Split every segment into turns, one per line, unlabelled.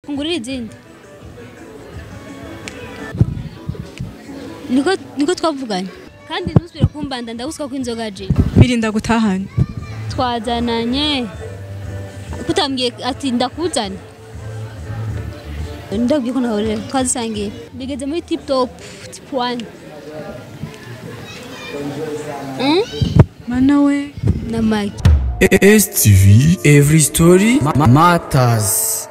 kungurira izindi niko niko twavuganye kandi ntusubire kumbanda ndaguswa ko inzoga je
mirinda gutahana
twazananye kutambwiye ati ndakuzana ndabwiye ko nahorera twazisangiye bigeze muri tip top tip one Mm?
mana we
na magi
STV Every Story ma- Matters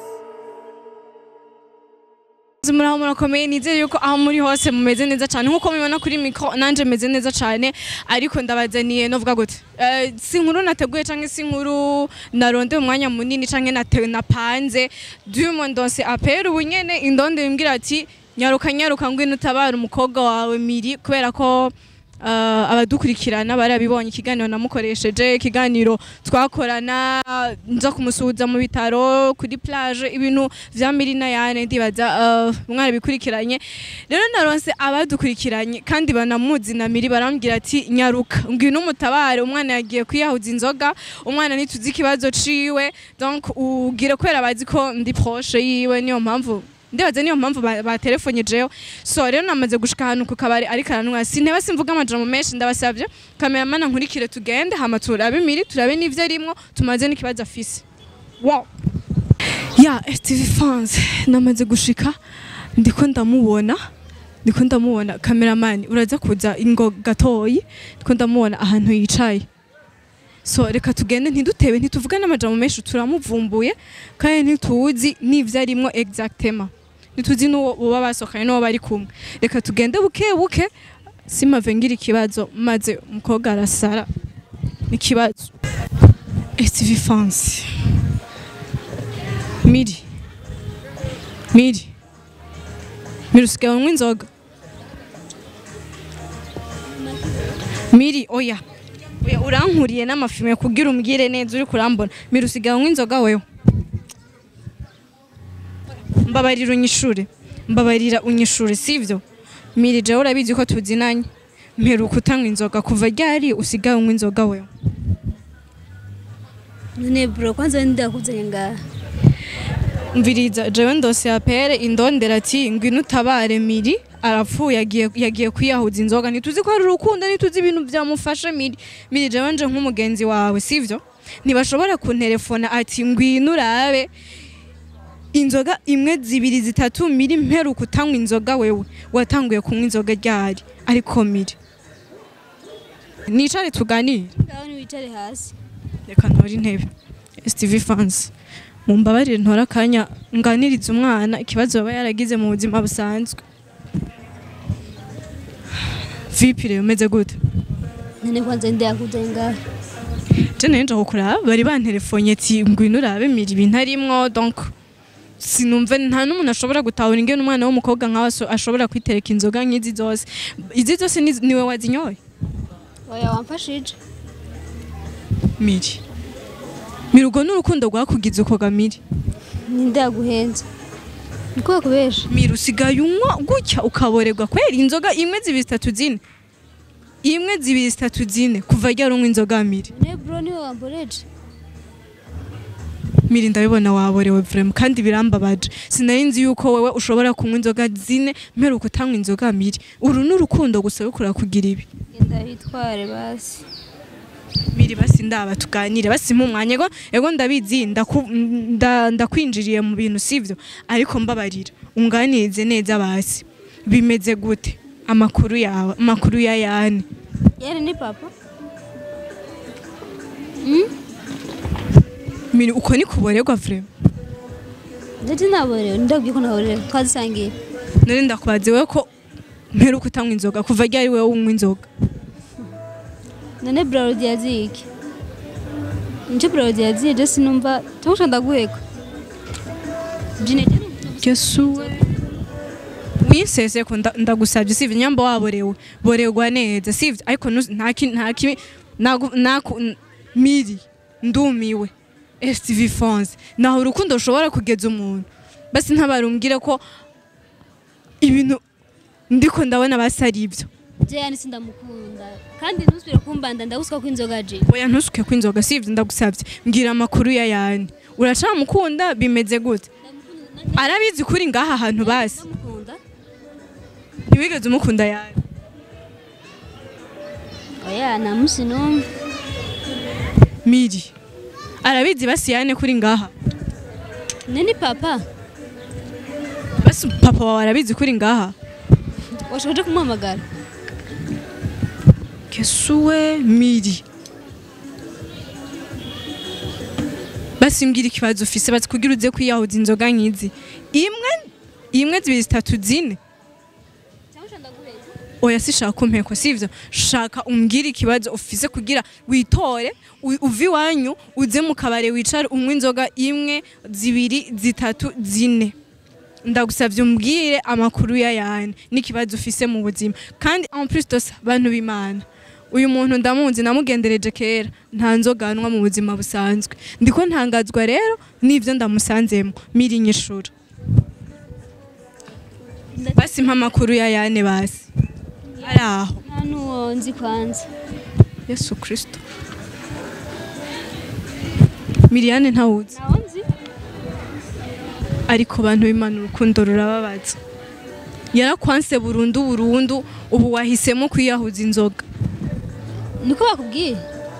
muraho murakomeye nizeye yuko aho muri hose mumeze neza cyane nkuko mubibona kuri mikro nanje meze neza cyane ariko ndabazaniye novuga gute Eh, si inkuru nateguye canke si inkuru narondeye umwanya munini canke natewe napanze dumo ndonse apera ubu nyene indonde bimbwira ati nyaruka nyaruka ngwino utabara umukobwa wawe miri kubera ko Uh, abadukurikirana barabibonye ikiganiro namukoresheje ikiganiro twakorana nza kumusuhuza mu bitaro kuri plage ibintu vya mirina yane ndibaza uh, mwarabikurikiranye rero naronse abadukurikiranye kandi banamuzi na miri barambwira ati nyaruka ngwino umutabare umwana yagiye kwiyahuza inzoga umwana ntituzi ikibazo ciwe donc ugire kubera bazi ko ndi proche yiwe niyo mpamvu ndibaza niyo mpamvu ba- batelefonyejeho so rero namaze gushika ahantu ku kabari ariko aranwa sinteba simvuga amajambo menshi ndabasabye kameramana nkurikire tugende hama turabe miri turabe n'ivyo arimwo tumaze n'ikibazo afise wow ya STV fans namaze gushika ndiko ndamubona ndiko ndamubona kameramani uraza kuza ingo gatoyi ndiko ndamubona ahantu yicaye so reka tugende ntidutebe ntituvuga n'amajambo menshi turamuvumbuye kandi ntituzi n'ivyo arimwo exactement ntituzi n'uwo boba basohokanye n'uwo bari kumwe reka tugende buke buke simave ngira ikibazo maze umukobwa arasara n'ikibazo STV fans miri miri miri usigaye unywa inzoga miri oya oya urankuriye n'amafime kugira umbwire neza uri kurambona miri usigaye unywa inzoga wewe mbabarira unyishure mbabarira unyishure sivyo miri jewe urabizi ko tuzinanye mperuka utanywa inzoga kuva ryari usigaye unywa inzoga wewe
none bro kwanza ndakuzanye ngaha
mviriza jewe ndose apere indondera ati ngwino utabare miri arapfuye yagiye yagiye kwiyahuza inzoga ntituzi ko ari urukundo ntituzi ibintu byamufashe miri miri jewe nje nk'umugenzi wawe sivyo ntibashobora kunterefona ati ngwino urabe inzoga imwe zibiri zitatu miri mperuka utanywa inzoga wewe watanguye kunywa inzoga ryari ariko miri nicare tuganire
ngaho niwicare hasi
reka ntore intebe STV fans mumbabarire ntore akanya nganiriza umwana ikibazo yaba yaragize mu buzima busanzwe vipi rero umeze gute
none kwanza ndakuzanye ngaha
je nari nje kukuraba bari banterefonye ati ngwino urabe mira ibintu arimwo donc sinumva nta n'umuntu ashobora gutahura ingene umwana w'umukobwa nkawe aso- ashobora kwitereka inzoga nk'izi zose izi zose ni- niwe wazinyoye
oya wamfashije
miri miri urwo n'urukundo rwakugize uko gamiri
ninde yaguhenze niko kubesha
mira usigaye unywa gutya ukaborerwa kweri inzoga imwe zibiri zitatu zine imwe zibiri zitatu zine kuva ryari unywa inzoga miri
ne bro niwe wamboreje
miri ndabibona waborewe vrema kandi birambabaje sinari nzi yuko wewe ushobora kunywa inzoga zine mperuka utanywa inzoga miri uru ni urukundo gusa rukura kugira ibi
genda witware basi
miri basi ndaba tuganire basi umwanya ego ego ndabizi ndaku- nda- ndakwinjiriye mu bintu sivyo ariko mbabarira unganirize neza basi bimeze gute amakuru yawe amakuru ya yane
yari ni papa
miri uko ni kuborerwa vrema
ndetse naborewe ndabwiye ko naborewe twazisangiye
nari ndakubaze wewe ko mperuka utanywa inzoga kuva ryari wewe unywa inzoga
none brarodi yaziye iki nico brarodi yaziye je sinumva tumusha ndaguheka jine
yesuwe winsese ko nda- ndagusabye sivyo nyamba waborewe borerwa neza sivyo ariko ntu- nta ki- nta kibi nagu- naku- n- miri ndumiwe STV France naho urukundo rushobora kugeza umuntu basi ntabarumbwire ko ibintu ndiko ndabona basi ari ibyo
je yani sindamukunda kandi ntusubire kumbanda ndaguswa ko inzoga je
oya ntusuke kwinzoga sivyo ndagusabye mbwira amakuru ya yani uracamukunda bimeze gute arabizi kuri ngaha hantu basi
ndamukunda
ntiwigeze umukunda yawe
oya nta munsi n'umwe
miri arabizi basi yane kuri ngaha
ni ni papa
basi papa wawe arabizi kuri ngaha
washobora kumuhamagara
kesuwe miri basi mbwira ikibazo ufise bati kugira uze kwiyahuza inzoga nkizi imwe imwe zibiri zitatu zine oya sishaka kumpeko sivyo shaka umbwire ikibazo ufise kugira witore u- uve iwanyu uze mu kabare wicare unywe inzoga imwe zibiri zitatu zine ndagusavye umbwire amakuru ya yane n'ikibazo ufise mu buzima kandi en plus de ça bantu b'imana uyu muntu ndamuzi namugendereje kera nta nzoganwa mu buzima busanzwe ndiko ntangazwa rero n'ivyo ndamusanzemo miri nyishura basi mpa amakuru ya yane basi ari aho
nta n'uwo nzi kwanza
yesu kristo miriyane ntawuzi
ntawo nzi
ariko bantu b'imana urukundo rurababaza yarakwanse burundu burundu ubu wahisemo kwiyahuza inzoga
niko bakubwiye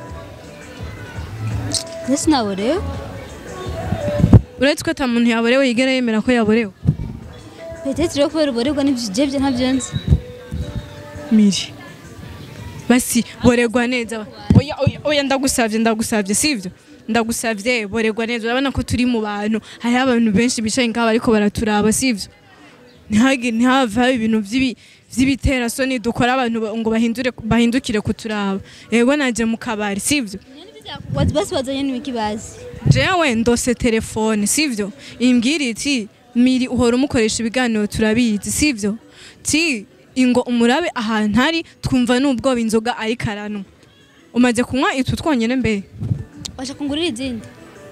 ndetse nawe rero
uretse ko ata muntu yaborewe yigera yemera ko yaborewe
petete rero kubera uborerwa n'ibyo bye ntabyo nzi
miri basi boregwa neza oya oya, oya ndagusavye ndagusavye sivyo ndagusavye boregwa neza urabona ko turi mu bantu hariho abantu benshi bicaye ngaho ariko baraturaba sivyo ntihage ntihave haba ibintu vy'ibi vy'ibiterasoni dukora abantu ba- ngo bahindure bahindukire kuturaba yego naje mu kabari sivyo
basi bazanye n'ibiki bazi
jewe ndose telefone sivyo imbwira iti miri uhora umukoresha ibiganiro turabizi sivyo ti ingo umurabe ahantu ari twumva n'ubwoba inzoga ariko aranywa umaze kunywa itu twonyene mbere
washa kungurira izindi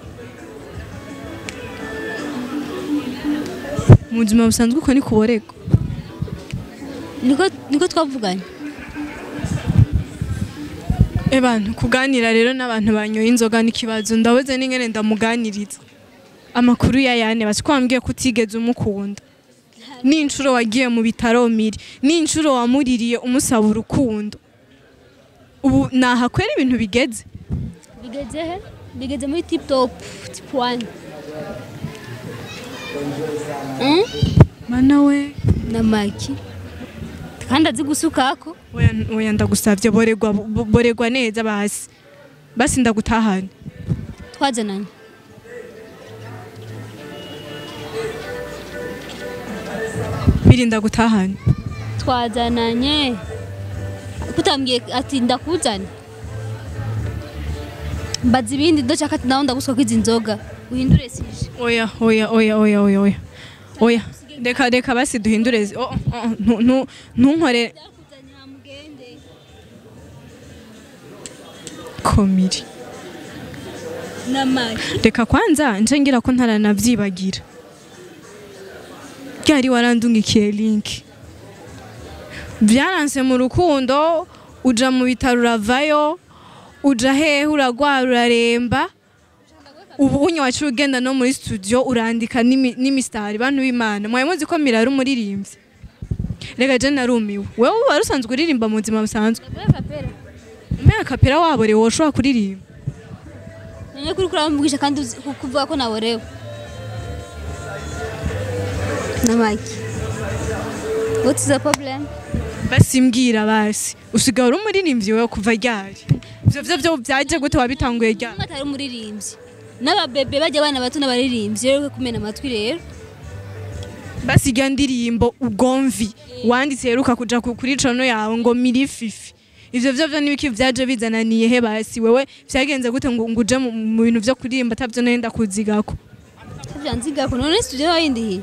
mu buzima busanzwe uko ni kuborego
niko niko twavuganye
abantu kuganira rero n'abantu banyoye inzoga n'ikibazo ndabuze n'ingene ndamuganiriza amakuru ya yane basi ko wambwiye ko utigeze umukunda n'inshuro wagiye mu bitaro miri n'inshuro wamuririye umusaba urukundo ubu nahakwera ibintu bigeze
bigeze he bigeze muri tip top tip one Mm?
mana we
na maki kandi azi gusukako
oya oya ndagusavye boregwa bo- boregwa neza basi basi ndagutahane
twazananye
miri ndagutahane
twazananye kutambwiye ati ndakuzane mbaza ibindi ndashaka ati nawe ndaguswa kwizi nzoga uhindure sije
oya oya oya oya oya oya oya reka reka basi duhindure zi- oh, oh, ntu- ntu- ntunkore komiri
na maki
reka kwanza nce ngira ko ntaranavyibagira ryari warandungikiye link byaranse mu rukundo uja mu bitaro uravayo uja hehe uragwara uraremba ubu unye waciye ugenda no muri studio urandika n'imi- n'imisitari bantu b'imana mwaye muzi ko mirari umuririmbyi reka je narumiwe wewe wari usanzwe uririmba mu buzima busanzwe umenya kapera waborewe woshobora kuririmba
none kuri kuramvugisha kandi uzi- ku- kuvuga ko naborewe na maki what is the problem
basi mbwira basi usigaye uri umuririmbyi wewe kuva ryari ivyo vyo vyo vyaje gute wabitanguye ryari
umwe atari umuririmbyi n'ababebe bajya abana bato n'abaririmbyi rero kumena amatwi rero
basi irya ndirimbo ugomvi wanditse heruka kuja ku- kuri cono yawe ngo mirififi ivyo vyo vyo nibiki vyaje bizananiye he basi wewe vyagenze gute ngo ngo uje mu mu bintu vyo kuririmba atavyo nenda kuzigako
byanzigako none studio yawe yindi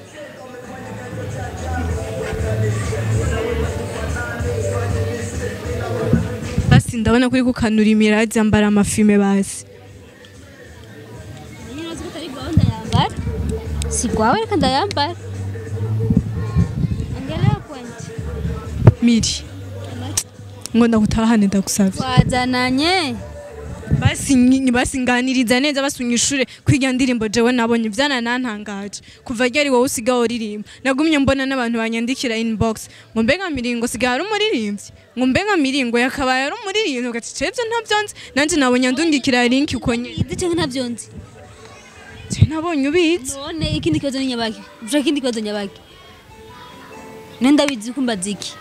basi ndabona kuri kukanura imirazi ambara amafime basi
nyine uzi ko atari gahunda yambara si gwawe reka ndayambara angalia point
miri ngo ndagutahane ndagusavye
twazananye
basi nyi- basi nganiriza neza basunyishure kwiga ndirimbo jewe nabonye vyananantangaje kuva ryari wowe usigaye uririmba nagumye mbona n'abantu banyandikira inbox ngo mbega miringo sigaye ari umuririmbyi ngo mbega miringo yakabaye ari umuririmbyi ugati cevyo ntavyo nzi nanje nabonye andungikira link uko nyene
izi canke ntavyo nzi
Je nabonye ubizi
none ikindi kibazo ni nyabaki ushaka ikindi kibazo nyabaki ne ndabizi ko mbaza iki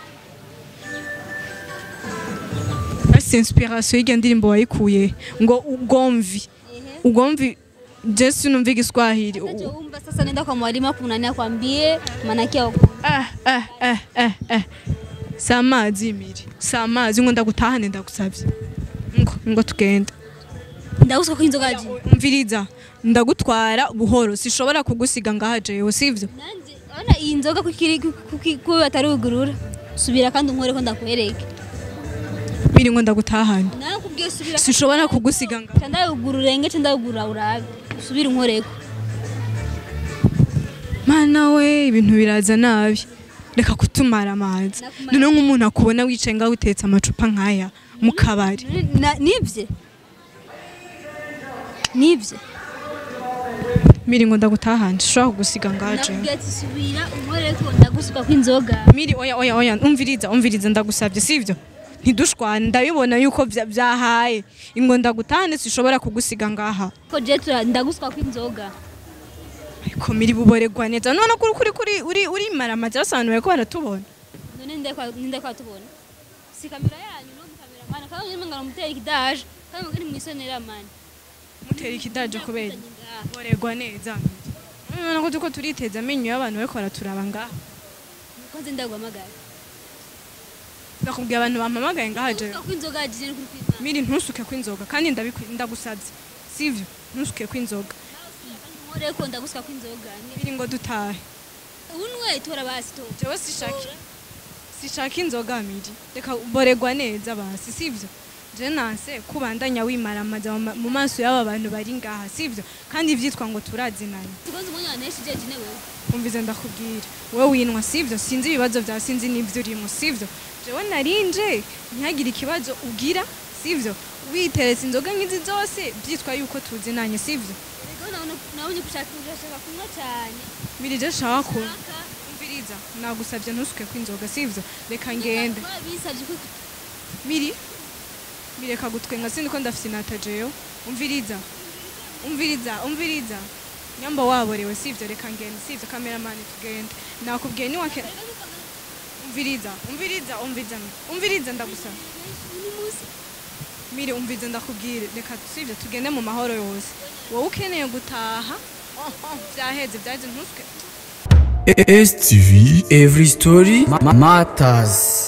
basi inspiration y'irya ndirimbo wayikuye ngo ugomvi ugomvi je sinumva igiswahili
Nacho umba sasa nenda kwa mwalimu hapo nani akwambie maana yake au-
ah, ah, ah, ah, ah. si amazi imiri si amazi ngo ndagutahane ndagusavye ngo ngo tugende
ndaguswa ko inzoga aje
umviriza ndagutwara buhoro sishobora kugusiga ngaha jewe sivyo
nanje ona iyi nzoga kukiri kuko atari ugurura subira kandi unkore ko ndakwereke
miri ngo ndagutahane
nakubwiye subira
sishobora kugusiga ngaha
ndayugurura ngece ndayugurura urabe subira unkoreko
mana we ibintu biraza nabi reka kutumara amazi
Nakumara-
noneho nk'umuntu akubona wicaye ngaho utetse amacupa nk'aya mu kabari
Na- nivye nivye
miri ngo ndagutahane sishobora kugusiga ngaha jewe
nakubwiye ati subira unkoreko ndagusuka kw'inzoga
miri oya oya oya umviriza umviriza ndagusabye sivyo ntidushwane ndabibona yuko vya- vyahaye ingo ndagutahane sishobora kugusiga ngaha
ko je tura- ndagusuka kw'inzoga
ariko miri buboregwa neza none kuri kuri kuri uri uri maramazi basobanuye ko baratubona
none ndekwa ndekwa tubona si kamera yanyu no mukamera mana kandi nyuma ngara mutera ikidaje kandi mugani mwisonera mani
mutera ikidaje kubera boregwa neza none ko tuko turiteza amenyo y'abantu bariko baraturaba ngaha
kwanze ndaguhamagara
ndakubwiye abantu bampamagaye ngaha jewe
Ndagusuka kw'inzoga agiye kuri kw'Imana
miri ntusuke kw'inzoga kandi ndabikwi- ndagusabye sivyo ntusuke kw'inzoga
nkoreko ndagusuka kw'inzoga
miri ngo dutahe
unwe tora basi tora
jewe sishaka sishaka inzoga miri reka boregwa neza basi sivyo je nanse kubandanya wimaramaza mu ma- mu maso y'aba bantu bari ngaha sivyo kandi vyitwa ngo turazinanye
tugonze umwanya waneshije jine wewe
umvize ndakubwira wowe winwa sivyo sinzi ibibazo vya sinzi n'ivyo urimo sivyo jewe narinje ntihagire ikibazo ugira sivyo witeretse inzoga nk'izi zose vyitwa yuko tuzinanye sivyo
rego nabona nabonye kushaka urashaka kunywa cyane
miri je shaka ko
Shaka.
umviriza nagusabye ntusuke kw'inzoga sivyo reka ngende
bisabye ko
miri mireka gutwenga sindi ko ndafite inata jeyo umviriza umviriza umviriza nyamba waborewe sivyo reka ngende sivyo kameramani tugende nakubwiye niwake umviriza umviriza umviriza umviriza ndagusaba mire umviriza ndakubwire reka sivyo tugende mu mahoro yose wowe ukeneye gutaha oh, oh, vyaheze vyaheze ntusuke
STV Every Story ma- Matters